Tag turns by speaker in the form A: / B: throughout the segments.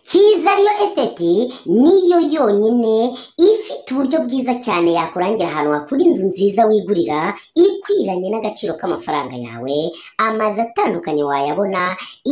A: cyiza ariyo esiteti niyo yonyine ifite uburyo bwiza cyane yakurangira ahantu hakura inzu nziza wigurira ikwiranye n'agaciro k'amafaranga yawe amazu atandukanye wayabona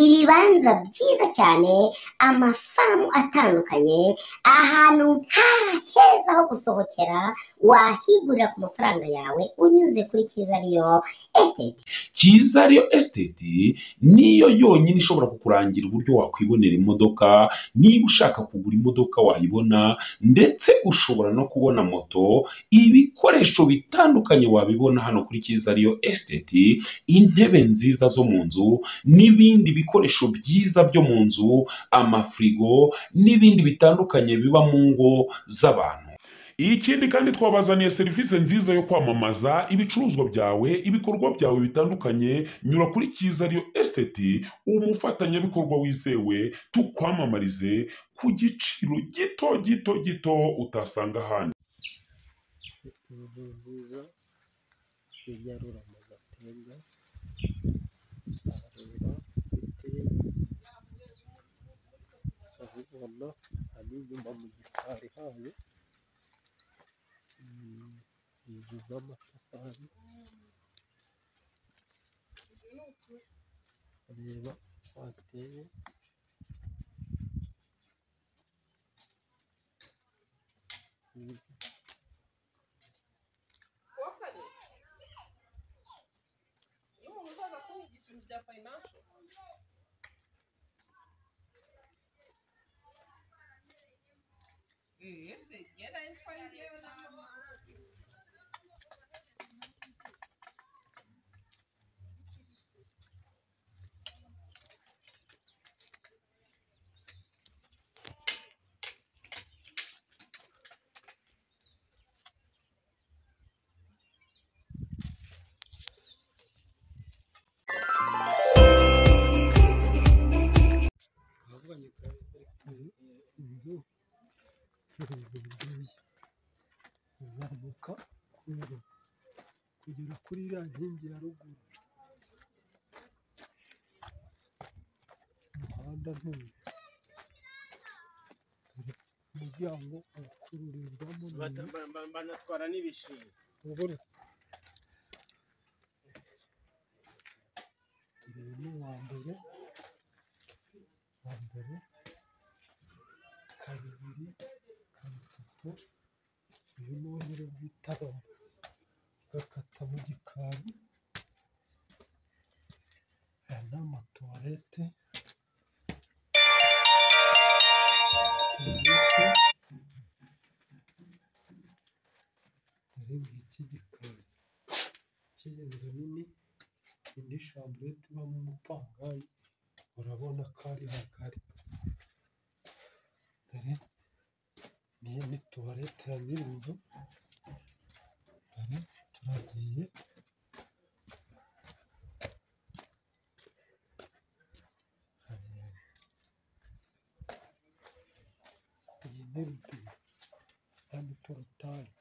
A: ibibanza byiza cyane amafamu atandukanye ahantu ha heza ho gusohokera wahigurira ku mafaranga yawe unyuze kuri cyiza ariyo esiteti
B: cyiza ariyo esiteti niyo yonyine ishobora kukurangira uburyo wakwibonera imodoka niba ushaka kugura imodoka wayibona ndetse ushobora no kubona moto ibikoresho bitandukanye wabibona hano kuri cyiza ariyo esiteti intebe nziza zo mu nzu n'ibindi bikoresho byiza byo mu nzu amafirigo n'ibindi bitandukanye biba mu ngo z'abantu ikindi kandi twabazaniye serivisi nziza yo kwamamaza ibicuruzwa byawe ibikorwa byawe bitandukanye nyura kuri cyiza ariyo esiteti umufatanyabikorwa wizewe tukwamamarize ku giciro gito gito gito utasanga ahandi
C: inzu nziza y'inyarura mu gatenga arareba ibiti urabibona ari inyuma mu gikari hayo Mm, inzu z'amatafari areba wateye ahubwo nyuma inzu irambuye izamuka kugera kugera kuri iriya nkingi ya ruguru umuhanda ntuye umuryango ukururirwamo n'inzu
D: banatwara n'ibishingwe
C: uburuka uyu ni uwa mbere uwa mbere kabiri gatatu uyu ni uburyo bw'itarama ugakata mu gikari aya ni amatuwarete tuwarete muri iki gikari cy'iyi nzu nini indi shamburete ibamo umupangayi urabona ko ari hagari dore niyo ni tuwarete ya nyirinzu dore turagiye Hariya. iyi ni rubine iriya ni porotayi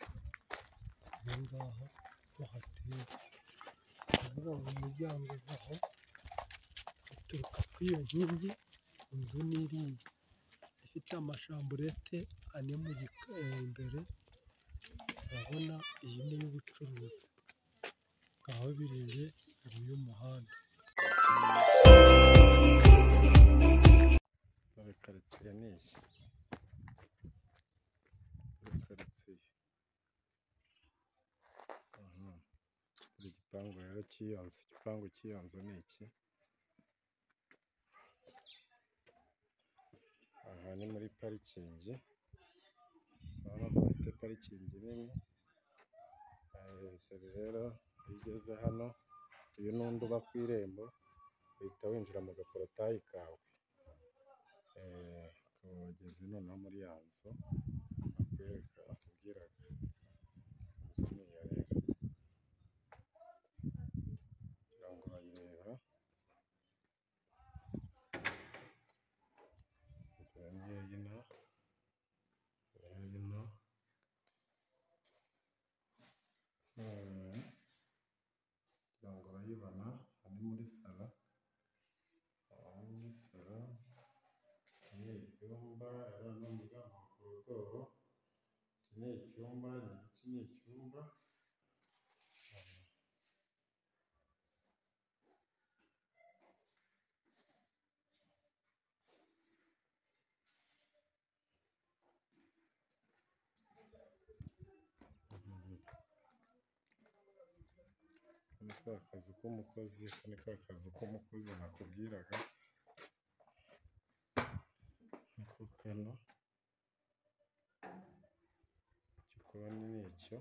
C: aha ngaha bahateye kuvuga ngo umuryango uva aho uturuka kuri iyo nkingi inzu ni iriya ifite amashamburete ane mu gika eh, imbere urabona iyi ni iy'ubucuruzi ngaho birebe ubu y'umuhanda
E: dore karitsiye ni iyi dore karitsiye aha buri gipangu rero cy'iyo nzu igipangu cy'iyo nzu ni iki aha ni muri parikingi urabona ko bafite parikingi nini Eh, dore rero iyo ugeze hano uyu n'undi uba ku irembo uhita winjira mu gaporotayi kawe eh, ukaba wageze noneho muri ya nzu bakwereka bakubwiraga inzu ni iya rero kugira ngo urayireba dore ngiyi ino dore ino muri salo aha ni muri salo iki ni icyumba hariya ni umuryango wa korodoro iki ni icyumba iki ni icyumba aka ni ka kazu k'umukozi aka ni ka kazu k'umukozi nakubwiraga niko kano igikoni ni icyo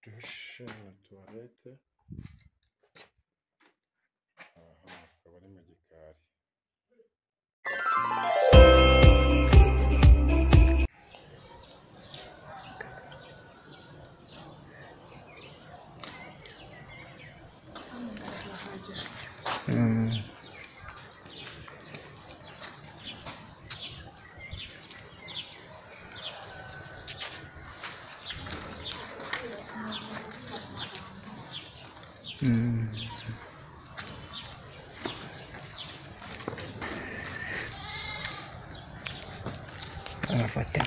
E: dushe na tuwarete aha akaba ari mu gikari
F: amafoto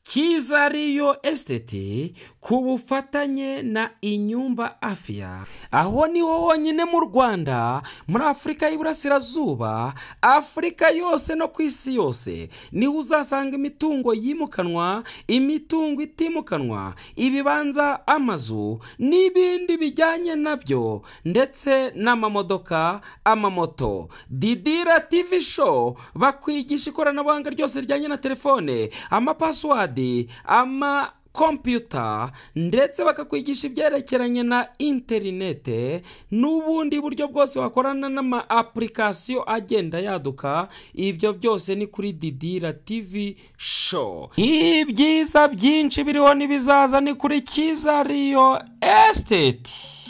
G: cyiza riyo esiteti
F: ku bufatanye na inyumba afia aho niho honyine mu rwanda muri afurika y'iburasirazuba afurika yose no ku isi yose niho uzasanga imitungo yimukanwa imitungo itimukanwa ibibanza amazu n'ibindi bijyanye nabyo ndetse n'amamodoka amamoto didira tivi show bakwigisha ikoranabuhanga ryose rijyanye na telefone amapasiwadi ama kompiyuta ndetse bakakwigisha ibyerekeranye na interinete n'ubundi buryo bwose wakorana n'ama apurikasiyo agenda yaduka ibyo byose ni kuri didira tivi show ibyiza byinshi biriho n'ibizaza ni kuri kizariyo esiteti